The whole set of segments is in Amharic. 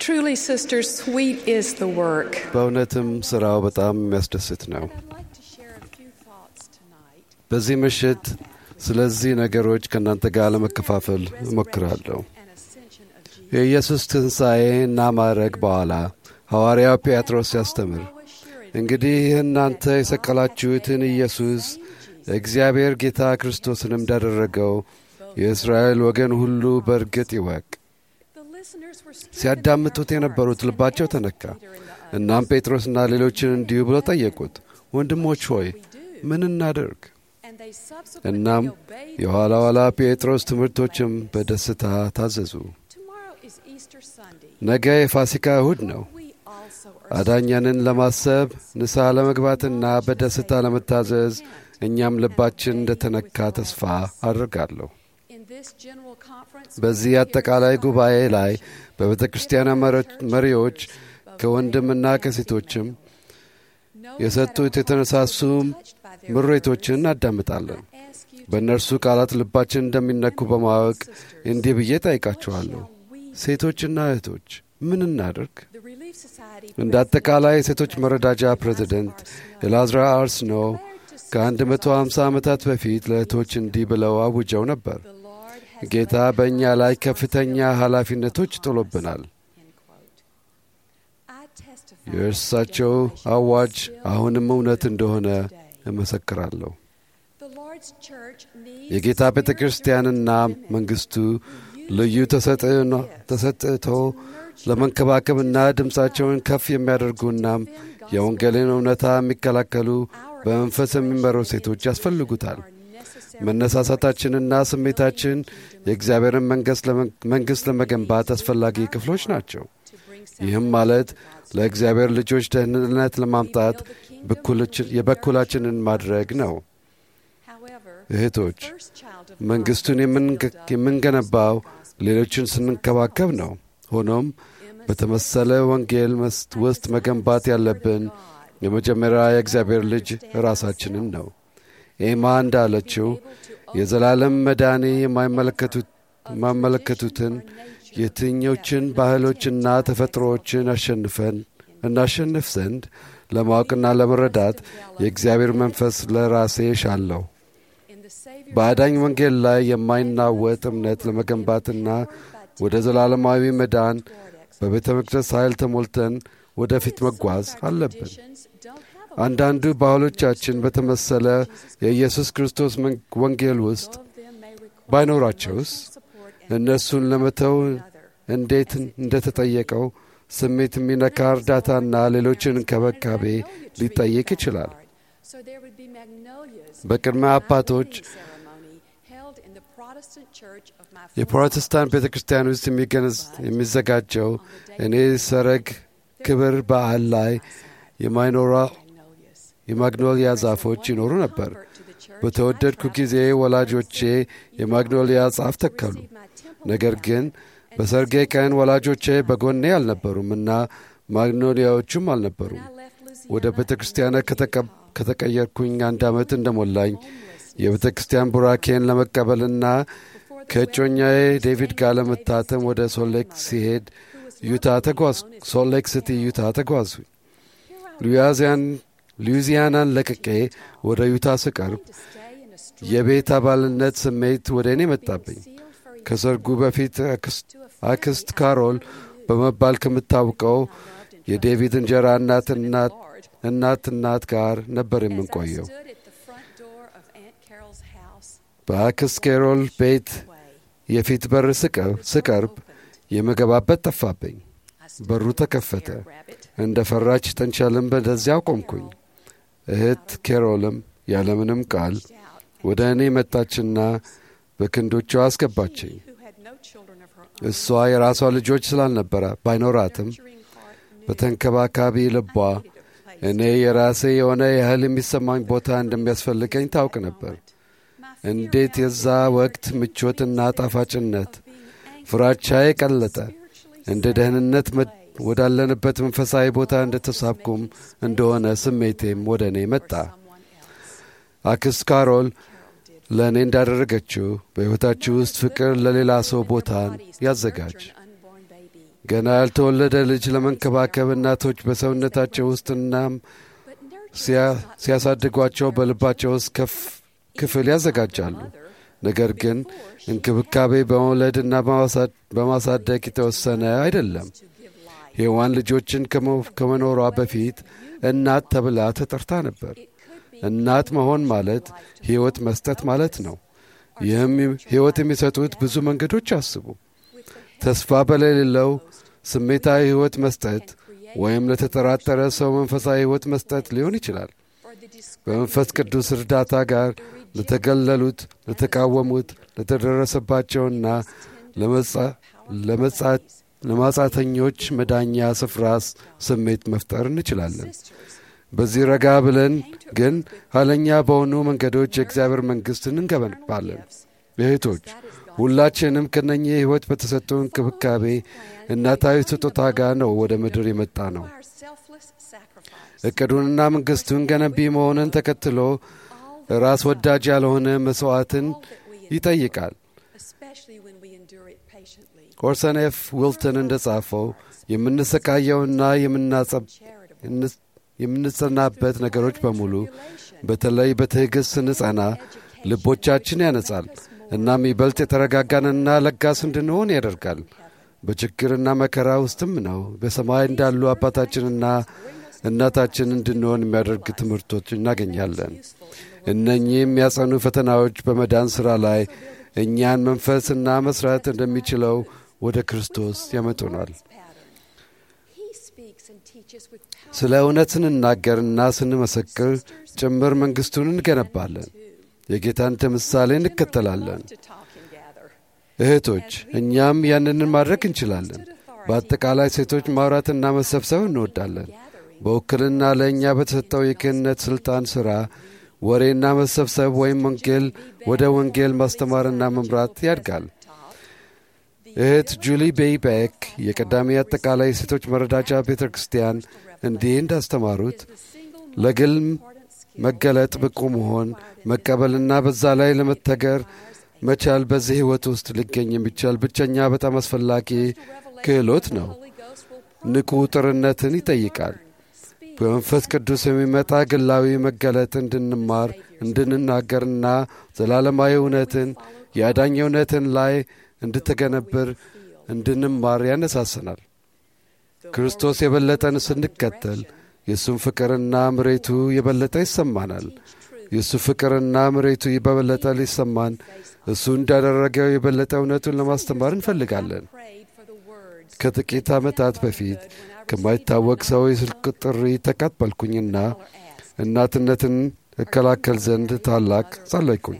Truly, sisters, sweet is the work. በእውነትም ሥራው በጣም የሚያስደስት ነው። I'd like to share a few thoughts tonight. በዚህ ምሽት ስለዚህ ነገሮች ከእናንተ ጋር ለመከፋፈል እሞክራለሁ። and ascension of Jesus. የኢየሱስ ትንሣኤ እና ማዕረግ በኋላ ሐዋርያው ጴጥሮስ ሲያስተምር እንግዲህ እናንተ የሰቀላችሁትን ኢየሱስ እግዚአብሔር ጌታ ክርስቶስንም እንዳደረገው የእስራኤል ወገን ሁሉ በእርግጥ ይወቅ። The listeners were stricken ሲያዳምጡት የነበሩት ልባቸው ተነካ። እናም ጴጥሮስና ሌሎችን እንዲሁ ብለው ጠየቁት፣ ወንድሞች ሆይ ምን እናደርግ? and they subsequently እናም obeyed. የኋላ ኋላ ጴጥሮስ ትምህርቶችም በደስታ ታዘዙ። Tomorrow is Easter Sunday. ነገ የፋሲካ እሁድ ነው። We also are አዳኛንን ለማሰብ ንስሐ ለመግባትና በደስታ ለመታዘዝ እኛም ልባችን እንደተነካ ተስፋ አድርጋለሁ። in this general conference. በዚህ አጠቃላይ ጉባኤ ላይ በቤተ ክርስቲያን መሪዎች ከወንድምና ከሴቶችም የሰጡት የተነሳሱ ምሬቶችን እናዳምጣለን። በእነርሱ ቃላት ልባችን እንደሚነኩ በማወቅ እንዲህ ብዬ ጠይቃችኋለሁ፣ ሴቶችና እህቶች ምን እናድርግ? እንደ አጠቃላይ የሴቶች መረዳጃ ፕሬዚደንት ኤላዝራ አርስኖ ከ150 ዓመታት በፊት ለእህቶች እንዲህ ብለው አውጀው ነበር። ጌታ በእኛ ላይ ከፍተኛ ኃላፊነቶች ጥሎብናል። የእርሳቸው አዋጅ አሁንም እውነት እንደሆነ እመሰክራለሁ። የጌታ ቤተ ክርስቲያንና መንግሥቱ ልዩ ተሰጥቶ ለመንከባከብና ድምፃቸውን ከፍ የሚያደርጉናም የወንጌልን እውነታ የሚከላከሉ በመንፈስ የሚመሩ ሴቶች ያስፈልጉታል። መነሳሳታችንና ስሜታችን የእግዚአብሔርን መንግሥት ለመገንባት አስፈላጊ ክፍሎች ናቸው። ይህም ማለት ለእግዚአብሔር ልጆች ደህንነት ለማምጣት የበኩላችንን ማድረግ ነው። እህቶች፣ መንግሥቱን የምንገነባው ሌሎችን ስንንከባከብ ነው። ሆኖም በተመሰለ ወንጌል ውስጥ መገንባት ያለብን የመጀመሪያ የእግዚአብሔር ልጅ ራሳችንን ነው። ኤማ እንዳለችው የዘላለም መዳኔ የማይመለከቱትን የትኞችን ባህሎችና ተፈጥሮዎችን አሸንፈን እናሸንፍ ዘንድ ለማወቅና ለመረዳት የእግዚአብሔር መንፈስ ለራሴ ሻለሁ። በአዳኝ ወንጌል ላይ የማይናወጥ እምነት ለመገንባትና ወደ ዘላለማዊ መዳን በቤተ መቅደስ ኃይል ተሞልተን ወደፊት መጓዝ አለብን። አንዳንዱ ባህሎቻችን በተመሰለ የኢየሱስ ክርስቶስ ወንጌል ውስጥ ባይኖራቸውስ እነሱን ለመተው እንዴት እንደተጠየቀው ስሜት የሚነካ እርዳታና ሌሎችን እንክብካቤ ሊጠይቅ ይችላል። በቅድመ አባቶች የፕሮቴስታንት ቤተ ክርስቲያን ውስጥ የሚዘጋጀው እኔ ሰረግ ክብር በዓል ላይ የማይኖራ የማግኖሊያ ዛፎች ይኖሩ ነበር። በተወደድኩ ጊዜ ወላጆቼ የማግኖሊያ ዛፍ ተከሉ። ነገር ግን በሰርጌ ቀን ወላጆቼ በጎኔ አልነበሩም እና ማግኖሊያዎቹም አልነበሩም። ወደ ቤተ ክርስቲያን ከተቀየርኩኝ አንድ ዓመት እንደሞላኝ የቤተ ክርስቲያን ቡራኬን ለመቀበልና ከእጮኛዬ ዴቪድ ጋር ለመታተም ወደ ሶሌክ ሲሄድ ዩታ ተጓዝ ሶሌክ ሲቲ ዩታ ተጓዙ። ሉዊዚያናን ለቅቄ ወደ ዩታ ስቀርብ የቤት አባልነት ስሜት ወደ እኔ መጣብኝ። ከሰርጉ በፊት አክስት ካሮል በመባል ከምታውቀው የዴቪድ እንጀራ እናት እናት እናት ጋር ነበር የምንቆየው። በአክስት ካሮል ቤት የፊት በር ስቀርብ የምገባበት ጠፋብኝ። በሩ ተከፈተ። እንደ ፈራች ጥንቸልም በደዚያው ቆምኩኝ። እህት ኬሮልም ያለምንም ቃል ወደ እኔ መጣችና በክንዶቿ አስገባችኝ። እሷ የራሷ ልጆች ስላልነበረ ባይኖራትም በተንከባካቢ ልቧ እኔ የራሴ የሆነ ያህል የሚሰማኝ ቦታ እንደሚያስፈልገኝ ታውቅ ነበር። እንዴት የዛ ወቅት ምቾትና ጣፋጭነት ፍራቻዬ ቀለጠ። እንደ ደህንነት ወዳለንበት መንፈሳዊ ቦታ እንደተሳብኩም እንደሆነ ስሜቴም ወደ እኔ መጣ። አክስት ካሮል ለእኔ እንዳደረገችው በሕይወታችሁ ውስጥ ፍቅር ለሌላ ሰው ቦታን ያዘጋጅ። baby, ገና ያልተወለደ ልጅ ለመንከባከብ እናቶች በሰውነታቸው ውስጥ እናም but nurture ሲያ- is not ሲያሳድጓቸው በልባቸው ውስጥ ከፍ ክፍል ያዘጋጃሉ። ነገር ግን እንክብካቤ በመውለድና በማሳ- በማሳደግ የተወሰነ አይደለም። to give life. ሔዋን ልጆችን ከመ- ከመኖሯ በፊት እናት ተብላ ተጠርታ ነበር። It could be እናት መሆን ማለት ሕይወት መስጠት ማለት ነው። ይህም ሕይወት የሚሰጡት ብዙ መንገዶች አስቡ። with the ተስፋ በሌለው ስሜታዊ ሕይወት መስጠት ወይም ለተጠራጠረ ሰው መንፈሳዊ ሕይወት መስጠት ሊሆን ይችላል። or the disgrace በመንፈስ ቅዱስ እርዳታ ጋር ለተገለሉት፣ ለተቃወሙት፣ ለተደረሰባቸውና ለመጻ- ለመጻ- ለማጻተኞች መዳኛ ስፍራ ስሜት መፍጠር እንችላለን። sisters በዚህ ረጋ ብለን ግን ኋለኛ በሆኑ መንገዶች የእግዚአብሔር መንግሥትን እንገነባለን። እህቶች ሁላችንም ከነኚህ ሕይወት በተሰጡ እንክብካቤ እናታዊ ስጦታ ጋር ነው ወደ ምድር የመጣ ነው። our selfless sacrifice. እቅዱንና መንግሥቱን ገነቢ መሆንን ተከትሎ ራስ ወዳጅ ያልሆነ መሥዋዕትን ይጠይቃል። especially when we endure it patiently. ኦርሰን ኤፍ ዊልተን እንደ ጻፈው የምንሰቃየውና የምናጸብ- Charitable. የምንጸናበት ነገሮች በሙሉ በተለይ በትዕግሥት ስንጸና ልቦቻችን ያነጻል። እናም ይበልጥ የተረጋጋንና ለጋስ እንድንሆን ያደርጋል። በችግርና መከራ ውስጥም ነው በሰማይ እንዳሉ አባታችንና እናታችን እንድንሆን የሚያደርግ ትምህርቶች እናገኛለን። እነኚህ የሚያጸኑ ፈተናዎች በመዳን ሥራ ላይ እኛን መንፈስና መሥራት እንደሚችለው ወደ ክርስቶስ ያመጡናል። He speaks and teaches with power. ስለ እውነት ስንናገርና ስንመሰክር ጭምር መንግሥቱን እንገነባለን። የጌታን ምሳሌ እንከተላለን። To talk and gather. እህቶች እኛም ያንንን ማድረግ እንችላለን። በአጠቃላይ ሴቶች ማውራትና መሰብሰብ እንወዳለን። በውክልና ለእኛ በተሰጠው የክህነት ሥልጣን ሥራ ወሬና መሰብሰብ ወይም ወንጌል ወደ ወንጌል ማስተማርና መምራት ያድጋል። እህት ጁሊ ቤይቤክ የቀዳሚ አጠቃላይ የሴቶች መረዳጃ ቤተ ክርስቲያን እንዲህ እንዳስተማሩት ለግል መገለጥ ብቁ መሆን መቀበልና በዛ ላይ ለመተገር መቻል በዚህ ሕይወት ውስጥ ሊገኝ የሚቻል ብቸኛ በጣም አስፈላጊ ክህሎት ነው። ንቁ ጥርነትን ይጠይቃል። በመንፈስ ቅዱስ የሚመጣ ግላዊ መገለጥ እንድንማር እንድንናገርና ዘላለማዊ እውነትን የአዳኝ እውነትን ላይ እንድተገነብር እንድንማር ያነሳስናል። ክርስቶስ የበለጠን ስንከተል የእሱም ፍቅርና ምሬቱ የበለጠ ይሰማናል። የእሱ ፍቅርና ምሬቱ በበለጠ ሊሰማን እሱ እንዳደረገው የበለጠ እውነቱን ለማስተማር እንፈልጋለን። Prayed for the words. ከጥቂት ዓመታት በፊት ከማይታወቅ ሰው የስልክ ጥሪ ተቀበልኩኝና እናትነትን እከላከል ዘንድ ታላቅ ጸለይኩኝ።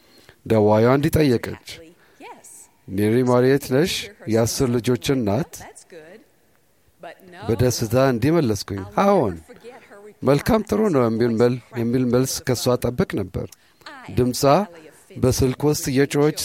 ደዋዩ እንዲጠየቀች Yes, ኔሪ ማርየት ነሽ? የአስር ልጆች እናት? that's good. But no, በደስታ እንዲህ መለስኩኝ፣ አዎን። forget her reply. መልካም ጥሩ ነው የሚል መል- የሚል መልስ ከእሷ ጠብቅ ነበር። ድምፃ በስልክ ውስጥ የጮች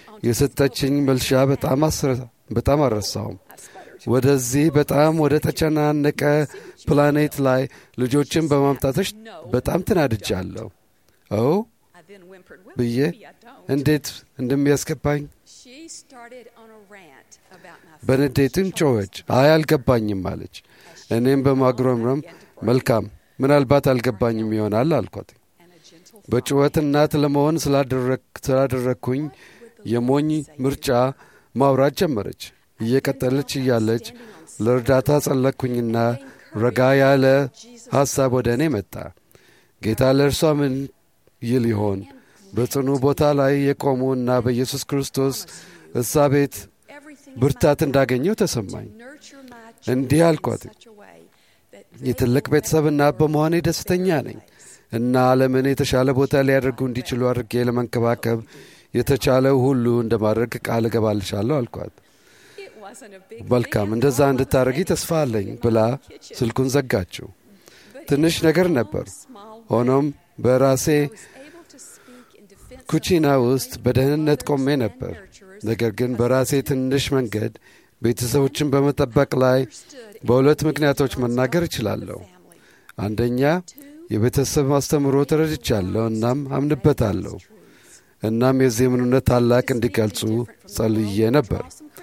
የሰጠችኝ መልሻ በጣም አስረ- በጣም አልረሳውም። ወደዚህ በጣም ወደ ተጨናነቀ ፕላኔት ላይ ልጆችን በማምጣትሽ በጣም ትናድጃለሁ። ኦ I then whimpered, well, ብዬ maybe I don't. እንዴት እንደሚያስገባኝ She started on a rant about my በንዴትም ጮኸች። አይ አልገባኝም አለች። እኔም በማጉረምረም መልካም ምናልባት አልገባኝም ይሆናል አልኳት። and a gentle በጩኸት እናት ለመሆን ስላደረግ- ስላደረግኩኝ የሞኝ ምርጫ ማውራት ጀመረች። እየቀጠለች እያለች ለእርዳታ ጸለቅኩኝና ረጋ ያለ ሐሳብ ወደ እኔ መጣ። ጌታ ለእርሷ ምን ይል ይሆን? በጽኑ ቦታ ላይ የቆሙ እና በኢየሱስ ክርስቶስ እሳቤት everything ብርታት እንዳገኘው ተሰማኝ። nurture my እንዲህ children አልኳት፣ in such a way that የትልቅ ቤተሰብና በመሆኔ ደስተኛ ነኝ እና ዓለምን የተሻለ ቦታ ሊያደርጉ እንዲችሉ አድርጌ ለመንከባከብ የተቻለው ሁሉ እንደማድረግ ቃል እገባልሻለሁ አልኳት። it wasn't a big መልካም thing. እንደዛ እንድታደርጊ ተስፋ አለኝ ብላ ስልኩን ዘጋችው። ትንሽ ነገር ነበር። Small ሆኖም በራሴ I was able to speak in defense of ኩቺና my ውስጥ በደህንነት ቆሜ mothers and ነበር። nurturers ነገር ግን በራሴ ትንሽ መንገድ ቤተሰቦችን በመጠበቅ ላይ በሁለት ምክንያቶች መናገር እችላለሁ። አንደኛ የቤተሰብ ማስተምሮ ተረድቻለሁ እናም አምንበታለሁ። እናም የዚህ እምነት ታላቅ እንዲገልጹ ጸልዬ ነበር።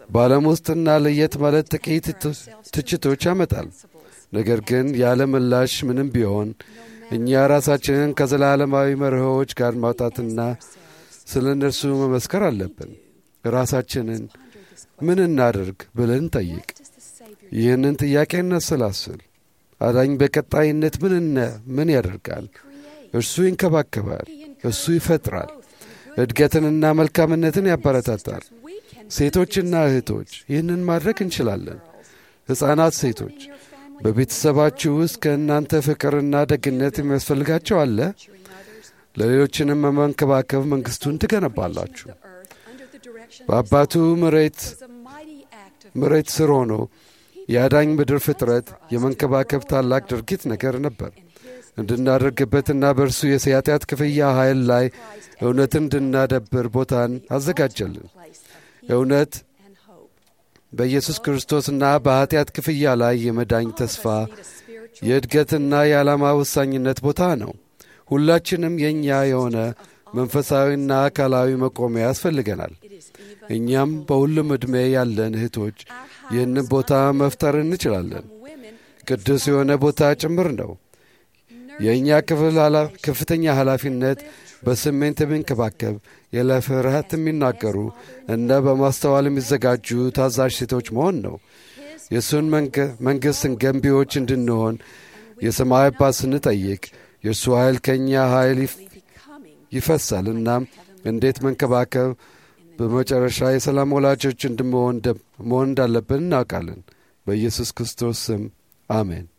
በዓለም ውስጥና ለየት ማለት ጥቂት ትችቶች ያመጣል። ነገር ግን ያለ ምላሽ ምንም ቢሆን እኛ ራሳችንን ከዘላለማዊ መርሆዎች ጋር ማውጣትና ስለ እነርሱ መመስከር አለብን። ራሳችንን ምን እናድርግ ብለን ጠይቅ። ይህንን ጥያቄ እናሰላስል። አዳኝ በቀጣይነት ምን ምን ያደርጋል? እርሱ ይንከባከባል፣ እሱ ይፈጥራል፣ እድገትንና መልካምነትን ያበረታታል። ሴቶችና እህቶች ይህንን ማድረግ እንችላለን። ሕፃናት ሴቶች በቤተሰባችሁ ውስጥ ከእናንተ ፍቅርና ደግነት የሚያስፈልጋቸው አለ። ለሌሎችንም በመንከባከብ መንግሥቱን ትገነባላችሁ። በአባቱ መሬት መሬት ስር ሆኖ የአዳኝ ምድር ፍጥረት የመንከባከብ ታላቅ ድርጊት ነገር ነበር። እንድናደርግበትና በእርሱ የኃጢአት ክፍያ ኃይል ላይ እውነትን እንድናደብር ቦታን አዘጋጀልን። እውነት በኢየሱስ ክርስቶስና በኃጢአት ክፍያ ላይ የመዳኝ ተስፋ የእድገትና የዓላማ ወሳኝነት ቦታ ነው። ሁላችንም የእኛ የሆነ መንፈሳዊና አካላዊ መቆሚያ ያስፈልገናል። እኛም በሁሉም ዕድሜ ያለን እህቶች ይህንን ቦታ መፍጠር እንችላለን። ቅዱስ የሆነ ቦታ ጭምር ነው። የእኛ ክፍል ከፍተኛ ኃላፊነት በስሜት የሚንከባከብ ያለ ፍርሃት የሚናገሩ እና በማስተዋል የሚዘጋጁ ታዛዥ ሴቶች መሆን ነው። የእሱን መንግሥትን ገንቢዎች እንድንሆን የሰማይ አባት ስንጠይቅ የእርሱ ኃይል ከእኛ ኃይል ይፈሳል። እናም እንዴት መንከባከብ በመጨረሻ የሰላም ወላጆች እንድንሆን መሆን እንዳለብን እናውቃለን። በኢየሱስ ክርስቶስ ስም አሜን።